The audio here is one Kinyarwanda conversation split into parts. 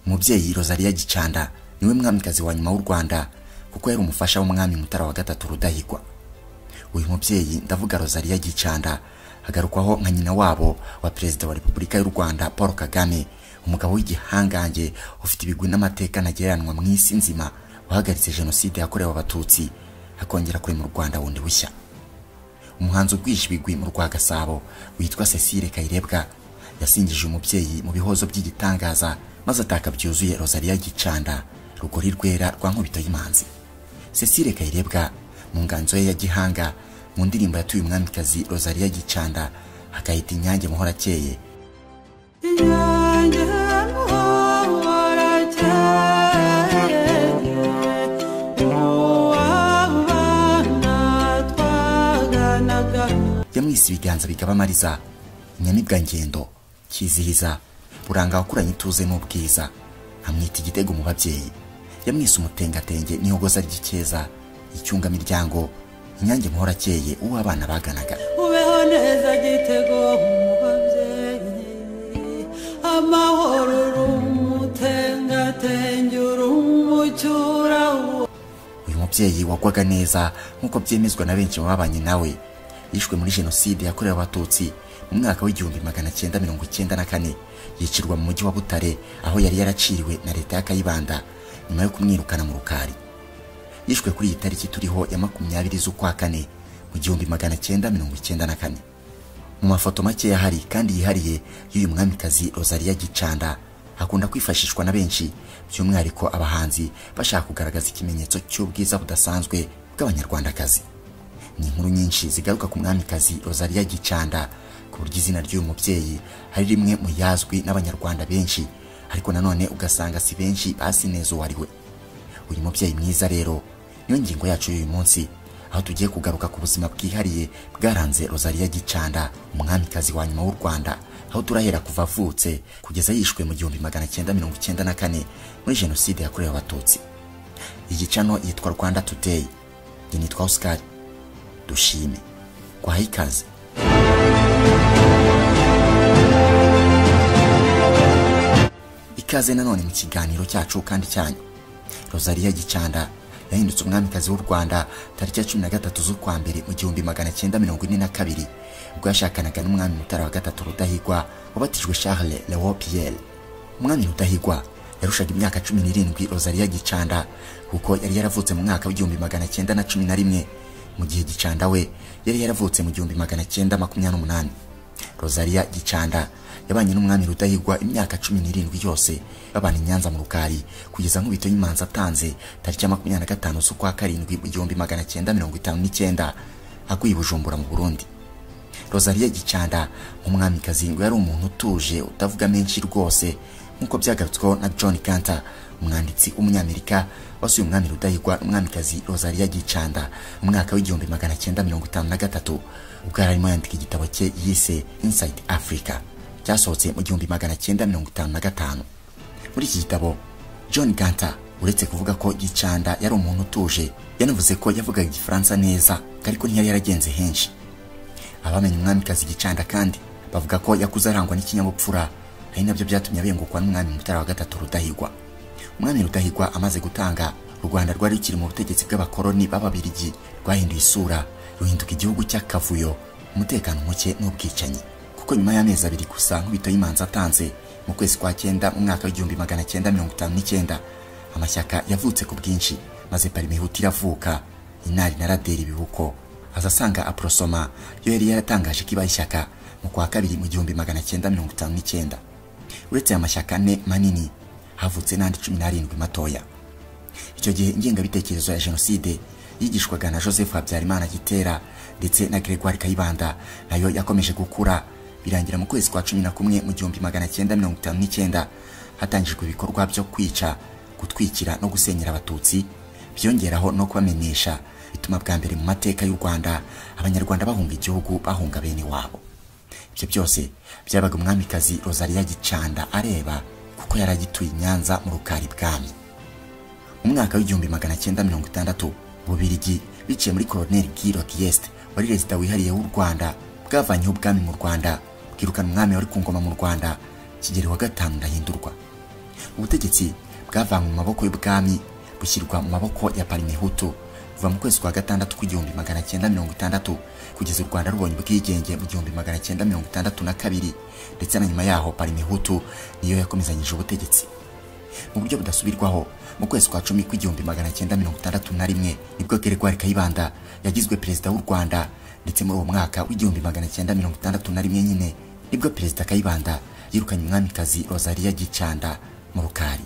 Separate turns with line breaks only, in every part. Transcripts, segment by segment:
umubyeyi Rosalie Gicanda niwe mwamikazi wa nyuma w'u Rwanda kuko yari umufasha w'umwami Mutara wa gatatu Rudahigwa uyu mubyeyi ndavuga Rosalie Gicanda hagarukwaho nka nyina wabo wa perezida wa repubulika y'u Rwanda Paul Kagame umugabo w'igihangange ufite ibigwi n'amateka ntagereranywa mu isi nzima wahagaritse jenoside yakorewe abatutsi akongera kurema u Rwanda wundi bushya umuhanzi ubwisha ibigwi mu rwa Gasabo witwa Cecile Kayirebwa yasingije umubyeyi mu bihozo by'igitangaza maze ataka byuzuye Rosalie Gicanda rugori rwera rwa nkubito y'imanzi Cecile Kayirebwa mu nganzo ye ya gihanga mu ndirimbo yatuye umwamikazi Rosalie Gicanda akayita inyange muhora akeye
inyange muhora akeye mu bana twaganaga
yamwise ibiganza bigaba amariza inyamibwa ngendo kizihiza buranga wakuranye ituze n'ubwiza amwita igitego mu babyeyi yamwise umutengatenge n'ihogoza ry'ikeza icyungamiryango inyange muhora akeye uwo abana baganaga
ubeho neza gitego mu babyeyi amahoro uri umutengatenge uri umucyura
uyu mubyeyi wagwaga neza nk'uko byemezwa na benshi mu babanye nawe yishwe muri jenoside yakorewe abatutsi mu mwaka w'igihumbi magana cyenda mirongo icyenda na kane yicirwa mu mujyi wa butare aho yari yaraciriwe na leta ya kayibanda nyuma yo kumwirukana mu rukari yishwe kuri iyi tariki turiho ya makumyabiri z'ukwa kane mu gihumbi magana cyenda mirongo icyenda na kane mu mafoto makeya ahari kandi yihariye y'uyu mwamikazi Rosalie Gicanda akunda kwifashishwa na benshi by'umwihariko abahanzi bashaka kugaragaza ikimenyetso cy'ubwiza budasanzwe bw'abanyarwandakazi ni inkuru nyinshi zigaruka ku mwamikazi Rosalie Gicanda ku buryo izina ry'uyu mubyeyi ari rimwe mu yazwi n'abanyarwanda benshi ariko nanone ugasanga si benshi basineza uwo ari we uyu mubyeyi mwiza rero niyo ngingo yacu y'uyu munsi aho tugiye kugaruka ku buzima bwihariye bwaranze Rosalie Gicanda umwamikazi wa nyuma w'u Rwanda aho turahera kuva avutse kugeza yishwe mu gihumbi magana cyenda mirongo icyenda na kane muri jenoside yakorewe abatutsi iyi cano yitwa Rwanda Today njye nitwa Oscar dushime kwaha ikaze ikaze nanone mu kiganiro cyacu kandi cyanyu Rosalie Gicanda yahindutse umwamikazi w'u Rwanda tariki ya cumi na gatatu z'ukwa mbere mu gihumbi magana cyenda mirongo ine na kabiri ubwo yashakanaga n'umwami Mutara wa gatatu Rudahigwa wabatijwe Charles Lewo Pierre umwami Rudahigwa yarushaga imyaka cumi n'irindwi Rosalie Gicanda kuko yari yaravutse mu mwaka w'igihumbi magana cyenda na cumi na rimwe mu gihe Gicanda we yari yaravutse mu gihumbi magana cyenda makumyabiri n'umunani Rosalie Gicanda yabanye n'umwami Rudahigwa imyaka cumi n'irindwi yose babana i Nyanza mu Rukari kugeza nkubito y'imanza atanze tariki ya makumyabiri na gatanu z'ukwa karindwi mu gihumbi magana cyenda mirongo itanu n'icyenda aguye i Bujumbura mu Burundi Rosalie Gicanda nk'umwamikazi ngo yari umuntu utuje utavuga menshi rwose nk'uko byagarutsweho na John Cantor umwanditsi w'umunyamerika wasuye umwami Rudahigwa n'umwamikazi Rosalie Gicanda mu mwaka w'igihumbi magana cyenda mirongo itanu na gatatu ubwo yari arimo yandika igitabo cye yise Inside Africa cyasohotse mu gihumbi magana cyenda mirongo itanu na gatanu muri iki gitabo John Ganta uretse kuvuga ko Gicanda yari umuntu utuje yanavuze ko yavugaga igifaransa neza ariko ntiyari yaragenze henshi abamenye umwamikazi Gicanda kandi bavuga ko yakuze arangwa n'ikinyabupfura ari nabyo byatumye abengukwa n'umwami Mutara wa gatatu Rudahigwa umwami Rudahigwa amaze gutanga u Rwanda rwari rukiri mu butegetsi bw'abakoloni b'ababirigi rwahinduye isura ruhinduka igihugu cy'akavuyo umutekano muke n'ubwicanyi kuko nyuma y'amezi abiri gusa nkubito y'imanza atanze mu kwezi kwa cyenda mu mwaka w'igihumbi magana cyenda mirongo itanu n'icyenda amashyaka yavutse ku bwinshi maze parima ihutira iravuka inari na raderi ibibuko aza asanga aporosoma yo yari yaratangaje ko ibaye ishyaka mu kwa kabiri mu gihumbi magana cyenda mirongo itanu n'icyenda uretse aya mashyaka ane manini havutse n'andi cumi n'arindwi matoya icyo gihe ingengabitekerezo ya jenoside yigishwaga na joseph habyarimana gitera ndetse na gregoire kayibanda nayo yakomeje gukura birangira mu kwezi kwa cumi na kumwe mu gihumbi magana cyenda mirongo itanu n'icyenda hatangijwe ibikorwa byo kwica gutwikira no gusenyera abatutsi byongeraho no kubamenyesha bituma bwa mbere mu mateka y'u rwanda abanyarwanda bahunga igihugu bahunga bene wabo ibyo byose byabaga umwamikazi Rosalie Gicanda areba kuko yari agituye i nyanza mu rukari bwami mu mwaka w'igihumbi magana cyenda mirongo itandatu bubirigi biciye muri colonel Guy Rogiest wari perezida wihariye w'u Rwanda bwavanyeho ubwami mu Rwanda bwirukana umwami wari ku ngoma mu Rwanda Kigeli wa gatanu ndahindurwa ubutegetsi bwavanywe mu maboko y'ubwami bushyirwa mu maboko ya parinihutu kuva mu kwezi kwa gatandatu kw'igihumbi magana cyenda mirongo itandatu kugeza u rwanda rubonye ubwigenge mu gihumbi magana cyenda mirongo itandatu na kabiri ndetse na nyuma yaho parinihutu niyo yakomezanyije ubutegetsi mu buryo budasubirwaho mu kwezi kwa cumi kw'igihumbi magana cyenda mirongo itandatu na rimwe nibwo Gregoire Kayibanda yagizwe perezida w'u Rwanda ndetse muri uwo mwaka w'igihumbi magana cyenda mirongo itandatu na rimwe nyine nibwo perezida Kayibanda yirukanye umwamikazi Rosalia Gicanda mu rukari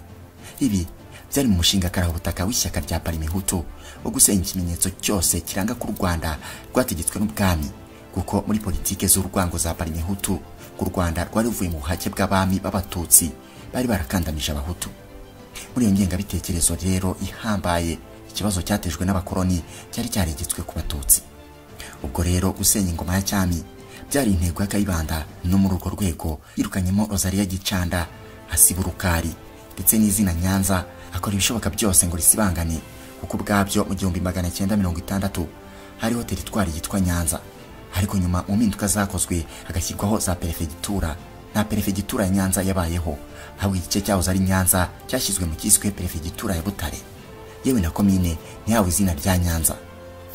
ibi byari mu mushinga karahubutaka w'ishyaka rya Parimihutu wo gusenya ikimenyetso cyose kiranga ko u Rwanda rwategetswe n'ubwami kuko muri politike z'urwango za Parimihutu u Rwanda rwari ruvuye mu buhake bw'abami b'abatutsi bari barakandamije abahutu muri iyo ngengabitekerezo rero ihambaye ikibazo cyatejwe n'abakoloni cyari cyaregetswe ku batutsi ubwo rero gusenya ingoma ya cyami byari intego ya kayibanda no muri urwo rwego yirukanyemo rosalia gicanda asiba urukari ndetse n'izina nyanza akora ibishoboka byose ngo risibangane kuko ubwabyo mu gihumbi magana cyenda mirongo itandatu hariho teritwari yitwa nyanza ariko nyuma mu mpinduka zakozwe hagashyirwaho za perefegitura nta perefegitura ya nyanza yabayeho haba igice cyahoze ari nyanza cyashyizwe mu cyiswe perefegitura ya butare yewe na komine ntiyawe izina rya nyanza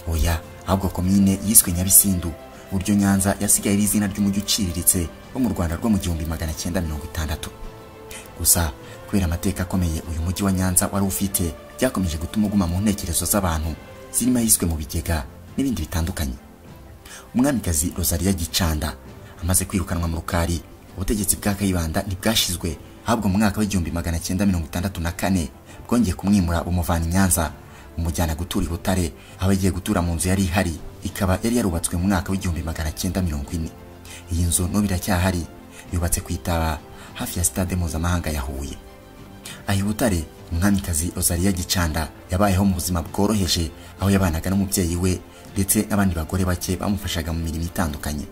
oya ahubwo komine yiswe nyabisindu uburyo nyanza yasigaye ari izina ry'umujyi uciriritse wo mu rwanda rwo mu gihumbi magana cyenda mirongo itandatu gusa kubera amateka akomeye uyu mujyi wa nyanza wari ufite byakomeje gutuma uguma mu ntekerezo z'abantu zirimo yiswe mu bigega n'ibindi bitandukanye umwamikazi rosalia gicanda amaze kwirukanwa mu rukari ubutegetsi bwa kayibanda ntibwashizwe ahubwo mu mwaka w'igihumbi magana cyenda mirongo itandatu na kane bwongeye kumwimura bumuvana i nyanza bumujyana gutura i butare aho yagiye gutura mu nzu yari ihari ikaba yari yarubatswe mu mwaka w'igihumbi magana cyenda mirongo ine iyi nzu n'ubu iracyahari yubatse ku itaba hafi ya sitade mpuzamahanga ya huye aha i butare umwamikazi rosalia gicanda yabayeho mu buzima bworoheje aho yabanaga n'umubyeyi we ndetse n'abandi bagore bake bamufashaga mu mirimo itandukanye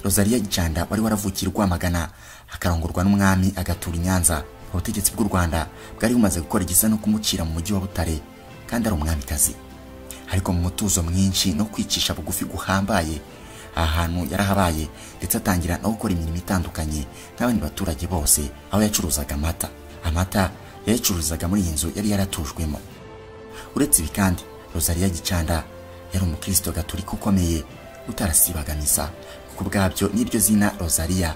rosalia gicanda wari waravukiye i rwamagana akarongorwa n'umwami agatura i nyanza ubutegetsi bw'u rwanda bwari bumaze gukora igisa no kumucira mu mujyi wa butare kandi ari umwamikazi ariko mu mutuzo mwinshi no kwicisha bugufi guhambaye aha hantu yarahabaye ndetse atangira no gukora imirimo itandukanye nk'abandi baturage bose aho yacuruzaga amata amata yayacururizaga muri iyi nzu yari yaratujwemo uretse ibi kandi rosalia gicanda yari umukristo gaturika ukomeye utarasibaga misa kuko ubwabyo n'iryo zina rosalia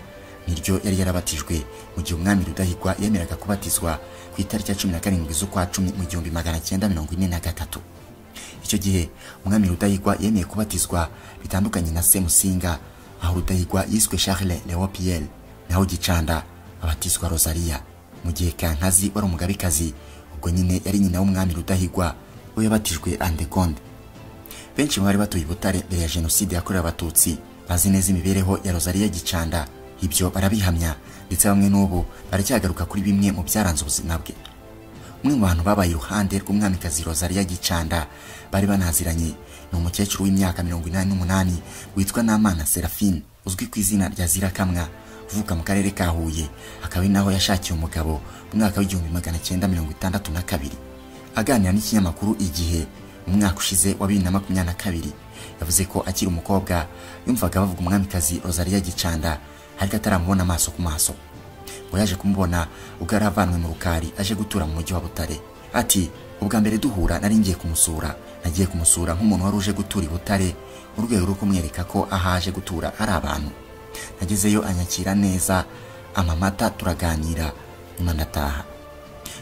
niryo yari yarabatijwe mu gihe umwami rudahigwa yemeraga kubatizwa ku itariki ya cumi na karindwi z'ukwa cumi mu gihumbi magana cyenda mirongo ine na gatatu icyo gihe umwami rudahigwa yemeye kubatizwa bitandukanye na semusinga aho rudahigwa yiswe charles leopiel naho gicanda abatizwa rosalia mu gihe kankazi wari umugabekazi ubwo nyine yari nyina w'umwami rudahigwa we yabatijwe andegonde benshi mu bari batuye i butare mbere ya jenoside yakorewe abatutsi bazi neza imibereho ya rosalia gicanda ibyo barabihamya ndetse bamwe n'ubu baracyagaruka kuri bimwe mu byaranze ubuzima bwe umwe mu bantu babaye iruhande rw'umwamikazi rosalia gicanda bari banaziranye ni umukecuru w'imyaka mirongo inani n'umunani witwa namana serafine uzwi ku izina rya zirakamwa uvuka mu karere ka huye akaba ari naho yashakiye umugabo mu mwaka w'igihumbi magana cyenda mirongo itandatu na kabiri aganira n'ikinyamakuru igihe mu mwaka ushize wa bibiri na makumyabiri na kabiri yavuze ko akiri umukobwa yumvaga bavuga umwamikazi rosalia gicanda ariko ataramubona amaso ku maso ngo yaje kumubona ubwo yari avanwe mu rukari aje gutura mu mujyi wa butare ati ubwa mbere duhura nari ngiye kumusura nagiye kumusura nk'umuntu wari uje gutura i butare mu rwego rwo kumwereka ko aho aje gutura ari abantu nagezeyo anyakira neza amamata turaganira nyuma ndataha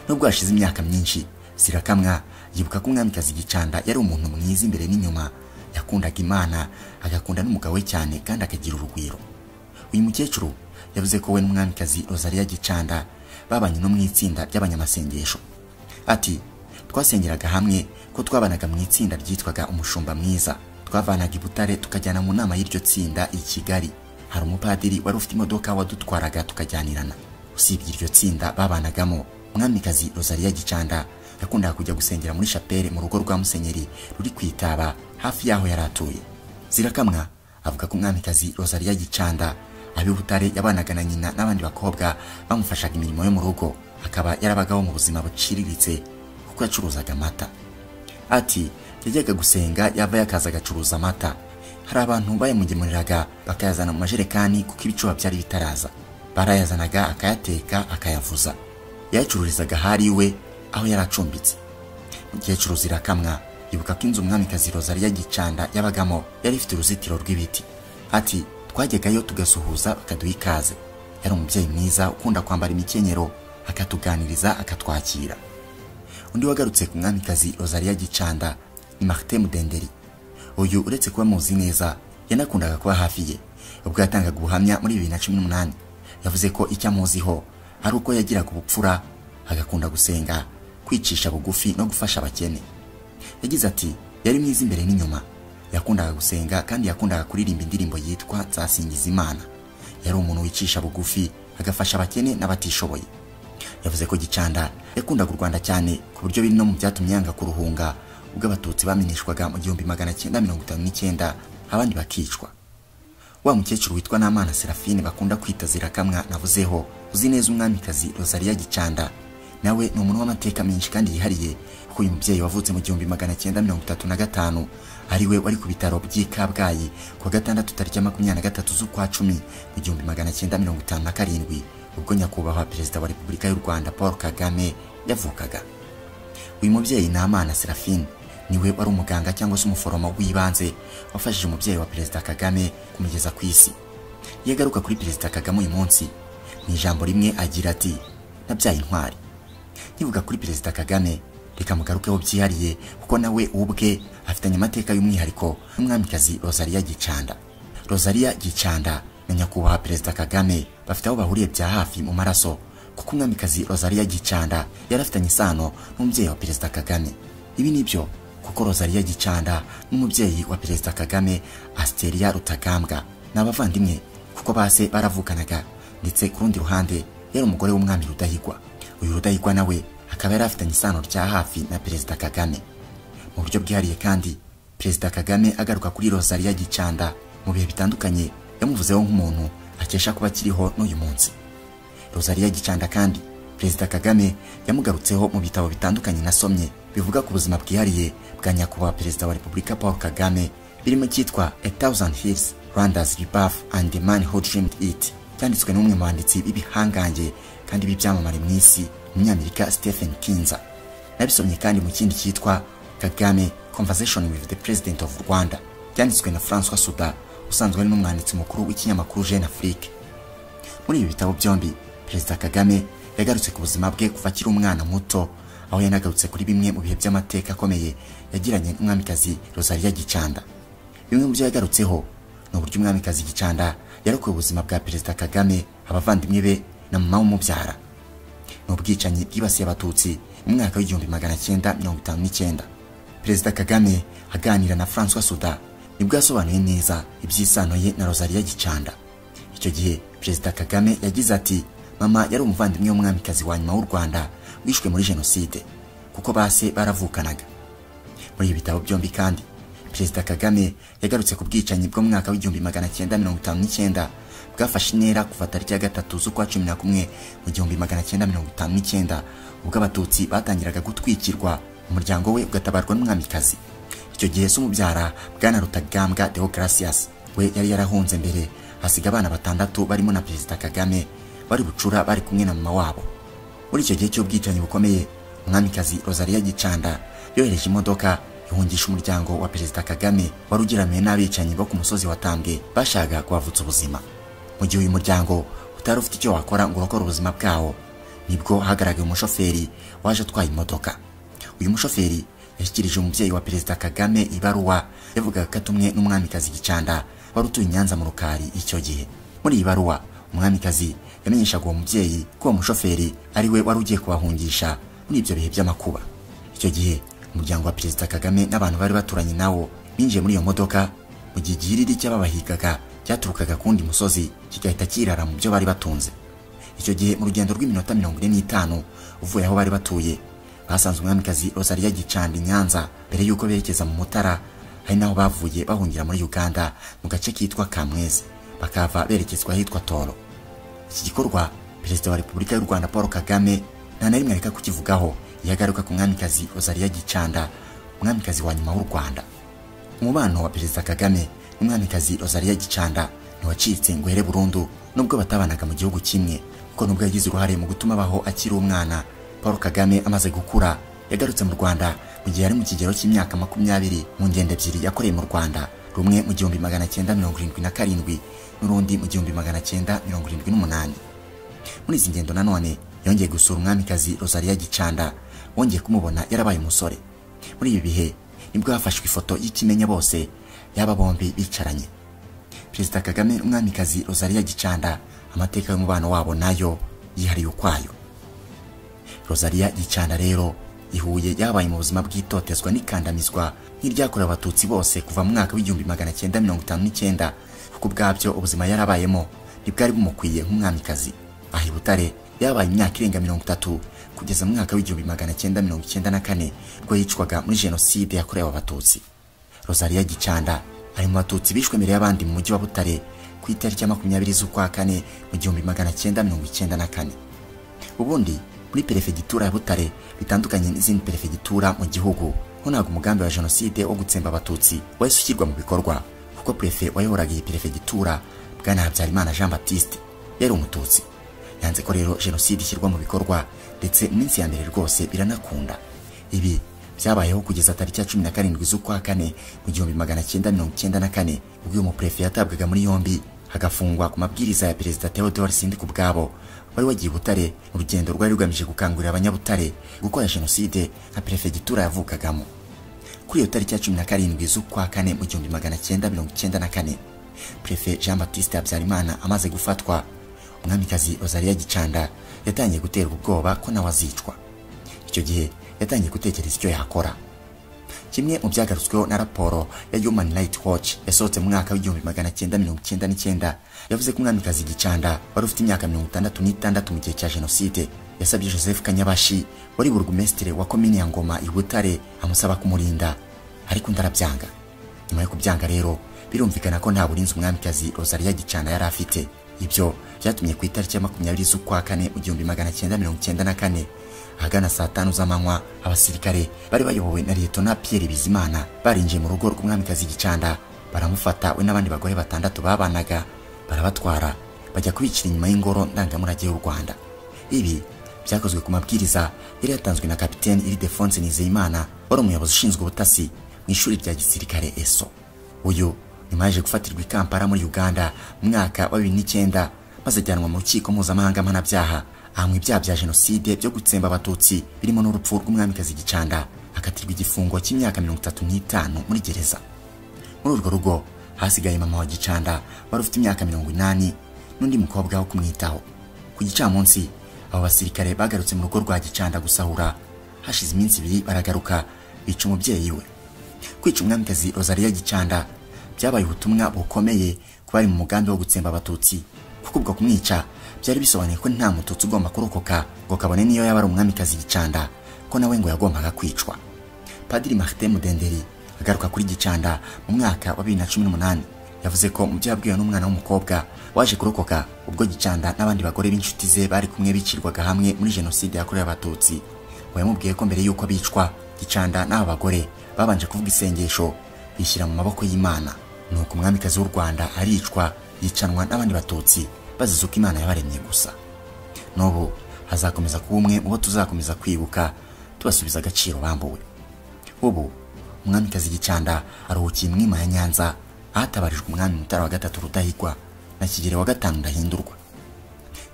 nubwo hashize imyaka myinshi zirakamwa yibuka ko umwamikazi gicanda yari umuntu mwiza imbere n'inyuma yakundaga imana agakunda n'umugabo we cyane kandi akagira urugwiro uyu mukecuru yavuze ko we n'umwamikazi rosalia gicanda babanye no mu itsinda ry'abanyamasengesho ati twasengeraga hamwe ko twabanaga mu itsinda ryitwaga umushumba mwiza twavanaga i butare tukajyana mu nama y'iryo tsinda i kigali hari umupadiri wari ufite imodoka wadutwaraga tukajyanirana usibye iryo tsinda babanagamo umwamikazi rosalia gicanda yakundaga kujya gusengera muri shapere mu rugo rwa musenyeri ruri ku itaba hafi y'aho yari atuye zirakamwa avuga ko umwamikazi rosalia gicanda ab'i butare yabanaga na nyina n'abandi bakobwa bamufashaga imirimo yo mu rugo akaba yarabagaho mu buzima buciriritse kuko yacuruzaga amata ati yajyaga gusenga yavayo akaza agacuruza amata hari abantu bayamugemuriraga bakayazana mu majerekani kuko ibicuba byari bitaraza barayazanaga akayateka akayavuza yayacururizaga ahari iwe aho yari acumbitse umukecuru zirakamwa yibuka ko inzu umwamikazi rozariya gicanda yabagamo yari ifite uruzitiro rw'ibiti ati twajyagayo tugasuhuza bakaduha ikaze yari umubyeyi mwiza ukunda kwambara imikenyero akatuganiriza akatwakira undi wagarutse ku mwamikazi rozariya gicanda ni marite mudenderi uyu uretse kuba muzi neza yanakundaga kuba hafi ye ubwo yatangaga ubuhamya muri bibiri na cumi n'umunani yavuze ko icyo amuziho ari uko yagiraga ubupfura agakunda gusenga kwicisha bugufi no gufasha abakene yagize ati yari mwiza imbere n'inyuma yakundaga gusenga kandi yakundaga kuririmba indirimbo yitwa nzasingiza imana yari umuntu wicisha bugufi agafasha abakene n'abatishoboye yavuze ko gicanda yakundaga u rwanda cyane ku buryo biri no mu byatumye yanga kuruhunga ubwo abatutsi baminishwaga mu gihumbi magana cyenda mirongo itanu n'icyenda abandi bakicwa wa mukecuru witwa n'amana serafine bakunda kwita zirakamwa navuzeho uzi neza umwamikazi rozariya gicanda nawe ni umuntu w'amateka menshi kandi yihariye kuko uyu mubyeyi wavutse mu gihumbi magana cyenda mirongo itatu na gatanu ari we wari ku bitaro by'i kabgayi kuwa gatandatu tariki ya makumyabiri na gatatu z'ukwa cumi mu gihumbi magana cyenda mirongo itanu na karindwi ubwo nyakubahwa perezida wa repubulika y'u rwanda paul kagame yavukaga uyu mubyeyi n'amana serafine niwe wari umuganga cyangwa se umuforomo w'ibanze wafashije umubyeyi wa perezida kagame kumugeza ku isi iyo agaruka kuri perezida kagame uyu munsi mu ijambo rimwe agira ati nabyaye intwari nkivuga kuri perezida kagame reka mugarukeho byihariye kuko nawe ubwe afitanye amateka y'umwihariko n'umwamikazi rozariya gicanda rozariya gicanda na nyakubahwa perezida kagame bafite aho bahuriye bya hafi mu maraso kuko umwamikazi rozariya gicanda yari afitanye isano n'umubyeyi wa perezida kagame ibi ni byo kuko rozariya gicanda n'umubyeyi wa perezida kagame asiteria rutagambwa ni abavandimwe kuko base baravukanaga ndetse ku rundi ruhande yari umugore w'umwami rudahigwa uyu rudahigwa nawe akaba yari afitanye isano rya hafi na perezida kagame mu buryo bwihariye kandi perezida kagame agaruka kuri rozariya gicanda mu bihe bitandukanye yamuvuzeho nk'umuntu akesha kuba akiriho n'uyu munsi rozariya gicanda kandi perezida kagame yamugarutseho mu bitabo bitandukanye nasomye bivuga ku buzima bwihariye bwa nyakubahwa perezida wa repubulika paul kagame birimo icyitwa a thousand hills rwanda's rebirth and the man who dreamed it cyanditswe n'umwe mu banditsi b'ibihangange kandi b'ibyamamare mu isi umunyamerika stephen kinza nabisomye kandi mu kindi cyitwa kagame conversation with the president of rwanda cyanditswe na francois suda usanzwe ari n'umwanditsi mukuru w'ikinyamakuru jeune afrique muri ibi bitabo byombi perezida kagame yagarutse ku buzima bwe kuva akiri umwana muto aho yanagarutse kuri bimwe mu bihe by'amateka akomeye yagiranye n'umwamikazi rozariya gicanda bimwe mu byo yagarutseho ni uburyo umwamikazi gicanda yarokoye ubuzima bwa perezida kagame abavandimwe be na mama w'umubyara ni ubwicanyi bwibasiye abatutsi mu mwaka w'igihumbi magana cyenda mirongo itanu n'icyenda perezida kagame aganira na francois suda nibwo yasobanuye neza iby'isano ye na rozariya gicanda icyo gihe perezida kagame yagize ati mama yari umuvandimwe w'umwamikazi wa nyuma w'u rwanda wishwe muri jenoside kuko base baravukanaga muri ibi bitabo byombi kandi perezida kagame yagarutse ku bwicanyi bwo mu mwaka w'igihumbi magana cyenda mirongo itanu n'icyenda bwafashe intera kuva tariki ya gatatu z'ukwa cumi na kumwe mu gihumbi magana cyenda mirongo itanu n'icyenda ubwo abatutsi batangiraga gutwikirwa umuryango we ugatabarwa n'umwamikazi icyo gihe se umubyara bwana rutagambwa deogratias we yari yarahunze mbere hasiga abana batandatu barimo na perezida kagame bari bucura bari kumwe na mama wabo muri icyo gihe cy'ubwicanyi bukomeye umwamikazi rozariya gicanda yohereje imodoka ihungisha umuryango wa perezida kagame wari ugeramiwe n'abicanyi bo ku musozi watambwe bashaka kuhavutsa ubuzima mu gihe uyu muryango utari ufite icyo wakora ngo urokore ubuzima bwawo nibwo hagaragaye umushoferi waje atwaye imodoka uyu mushoferi yashyikirije umubyeyi wa perezida kagame ibaruwa yavugaga ko atumwe n'umwamikazi gicanda wari utuye i nyanza mu rukari icyo gihe muri iyi baruwa umwamikazi yamenyeshaga uwo mubyeyi ko uwo mushoferi ari we wari ugiye kubahungisha muri ibyo bihe by'amakuba icyo gihe umuryango wa perezida kagame n'abantu bari baturanye nawo binjiye muri iyo modoka mu gihe igihiriri cy'ababahigaga cyaturukaga ku wundi musozi kigahita kirara mu byo bari batunze icyo gihe mu rugendo rw'iminota mirongo ine n'itanu uvuye aho bari batuye basanze umwamikazi rosariya gicanda i nyanza mbere y'uko berekeza mu mutara hari n'aho bavuye bahungira muri uganda mu gace kitwa kamwezi bakava berekezwa ahitwa toro iki gikorwa perezida wa repubulika y'u rwanda paul kagame nta na rimwe areka kukivugaho iyo agaruka ku mwamikazi rozariya gicanda umwamikazi wa nyuma w'u rwanda umubano wa perezida kagame n'umwamikazi rozariya gicanda ntiwacitse ngo here burundu nubwo batabanaga mu gihugu kimwe kuko nubwo yagize uruhare mu gutuma abaho akiri umwana paul kagame amaze gukura yagarutse mu rwanda mu gihe yari mu kigero cy'imyaka makumyabiri mu ngendo ebyiri yakoreye mu rwanda rumwe mu gihumbi magana cyenda mirongo irindwi na karindwi n'urundi mu gihumbi magana cyenda mirongo irindwi n'umunani muri izi ngendo nanone yongeye gusura umwamikazi rosalia gicanda wongeye kumubona yarabaye umusore muri ibi bihe nibwo hafashwe ifoto y'ikimenya bose y'aba bombi bicaranye perezida kagame n'umwamikazi rosalia gicanda amateka y'umubano wabo nayo yihariye ukwayo rosalia gicanda rero ihuye yabaye mu buzima bw'itotezwa n'ikandamizwa nk'iryakorewe abatutsi bose kuva mu mwaka w'igihumbi magana cyenda mirongo itanu n'icyenda kuko ubwabyo ubuzima yarabayemo ntibwari bumukwiye nk'umwamikazi aha i butare yabaye imyaka irenga mirongo itatu kugeza mu mwaka w'igihumbi magana cyenda mirongo icyenda na kane ubwo yicwaga muri jenoside yakorewe abatutsi rosalia gicanda ari mu batutsi bishwe mbere y'abandi mu mujyi wa butare ku itariki ya makumyabiri z'ukwa kane mu gihumbi magana cyenda mirongo icyenda na kane ubundi muri perefegitura ya butare bitandukanye n'izindi perefegitura mu gihugu ho ntabwo umugambi wa jenoside wo gutsemba abatutsi wahise ushyirwa mu bikorwa kuko prefe wayoboraga iyi perefegitura bwana habyarimana jean baptiste yari umututsi yanze ko rero jenoside ishyirwa mu bikorwa ndetse mu minsi ya mbere rwose biranakunda ibi byabayeho kugeza tariki ya cumi na karindwi z'ukwa kane mu gihumbi magana cyenda mirongo icyenda na kane ubwo uyu muprefe yatabwaga muri yombi agafungwa ku mabwiriza ya perezida theodore sindikubwabo wari wagiye i butare mu rugendo rwari rugamije gukangurira abanyabutare gukora jenoside nka perefegitura yavukagamo kuri iyo tariki ya cumi na karindwi z'ukwa kane mu gihumbi magana cyenda mirongo icyenda na kane prefe jean baptiste habyarimana amaze gufatwa umwamikazi rosalia gicanda yatangiye guterwa ubwoba ko nawe azicwa icyo gihe yatangiye gutekereza icyo yakora kimwe mu byagarutsweho na raporo ya human rights watch yasohotse mu mwaka w'igihumbi magana cyenda mirongo icyenda n'icyenda yavuze ko umwamikazi gicanda wari ufite imyaka mirongo itandatu n'itandatu mu gihe cya jenoside yasabye joseph kanyabashi wari burugumesitire wa komini ya ngoma i butare amusaba kumurinda ariko undi arabyanga nyuma yo kubyanga rero birumvikana ko nta burinzi umwamikazi rosalia gicana yari afite ibyo byatumye ku itariki ya makumyabiri z'ukwa kane mu gihumbi magana cyenda mirongo icyenda na kane ahagana saa tanu z'amanywa abasirikare bari bayobowe na liyetona piyeri bizimana barinjiye mu rugo rw'umwamikazi gicanda baramufata we n'abandi bagore batandatu babanaga barabatwara bajya kubicira inyuma y'ingoro ndangamurage y'u rwanda ibi byakozwe ku mabwiriza yari yatanzwe na kapiteni iridefonse nizeyimana wari umuyobozi ushinzwe ubutasi mu ishuri rya gisirikare eso uyu nyuma yaje gufatirwa i kampala muri uganda mu mwaka wa bibiri n'icyenda maze ajyanwa mu rukiko mpuzamahanga mpanabyaha ahamwa ibyaha bya jenoside byo gutsemba abatutsi birimo n'urupfu rw'umwamikazi gicanda akatirwa igifungo cy'imyaka mirongo itatu n'itanu muri gereza muri urwo rugo hasigaye mama wa gicanda wari ufite imyaka mirongo inani n'undi mukobwa wo kumwitaho ku gicamunsi abo basirikare bagarutse mu rugo rwa gicanda gusahura hashize iminsi ibiri baragaruka bica umubyeyi we kwica umwamikazi rosalia gicanda byabaye ubutumwa bukomeye ku bari mu mugambi wo gutsemba abatutsi kuko ubwo kumwica byari bisobanuye ko nta mututsi ugomba kurokoka ngo kabone niyo yaba ari umwamikazi gicanda ko nawe ngo yagombaga kwicwa padiri marite mudenderi agaruka kuri gicanda mu mwaka wa bibiri na cumi n'umunani yavuze ko mu byo yabwiwe n'umwana w'umukobwa waje kurokoka ubwo gicanda n'abandi bagore b'inshuti ze bari kumwe bicirwaga hamwe muri jenoside yakorewe abatutsi ngo yamubwiye ko mbere y'uko bicwa gicanda n'aba bagore babanje kuvuga isengesho bishyira mu maboko y'imana nuko umwamikazi w'u rwanda aricwa yicanwa n'abandi batutsi bazize uko imana yabaremye gusa n'ubu hazakomeza kuba umwe mu bo tuzakomeza kwibuka tubasubiza agaciro bambuwe ubu umwamikazi gicanda aruhukiye mwima ya nyanza ahatabarijwe umwami mutara wa gatatu rudahigwa na kigero wa gatanu ndahindurwa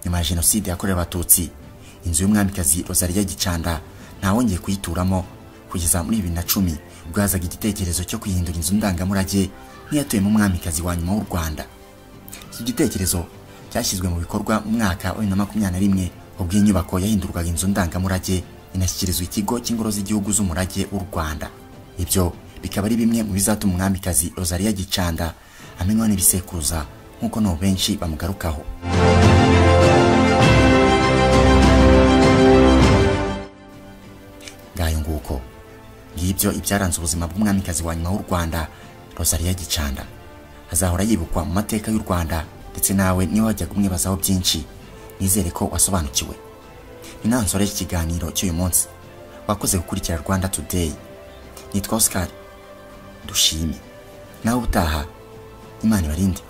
nyuma ya jenoside yakorewe abatutsi inzu y'umwamikazi rosalia gicanda ntawongeye kuyituramo kugeza muri bibiri na cumi ubwo hazaga igitekerezo cyo kwihindura inzu ndangamurage nk'iyatuyemo umwamikazi wa nyuma w'u rwanda iki gitekerezo cyashyizwe mu bikorwa mu mwaka wa bibiri na makumyabiri na rimwe ubwo iyi nyubako yahindurwaga inzu ndangamurage inashyikirizwa ikigo cy'ingoro z'igihugu z'umurage w'u rwanda ibyo bikaba ari bimwe mu bizatuma umwamikazi rosalia gicanda amenywa n'ibisekuruza nk'uko n'ubu benshi bamugarukaho ngayo nguko ngibyo ibyaranze ubuzima bw'umwamikazi wa nyuma w'u rwanda rosalia gicanda azahora yibukwa mu mateka y'u rwanda ndetse nawe niba wajyaga umwibazaho byinshi nizere ko wasobanukiwe inansore ikiganiro cy'uyu munsi wakoze gukurikira rwanda today nitwa oscar dushime nawe ubutaha imana ibarinde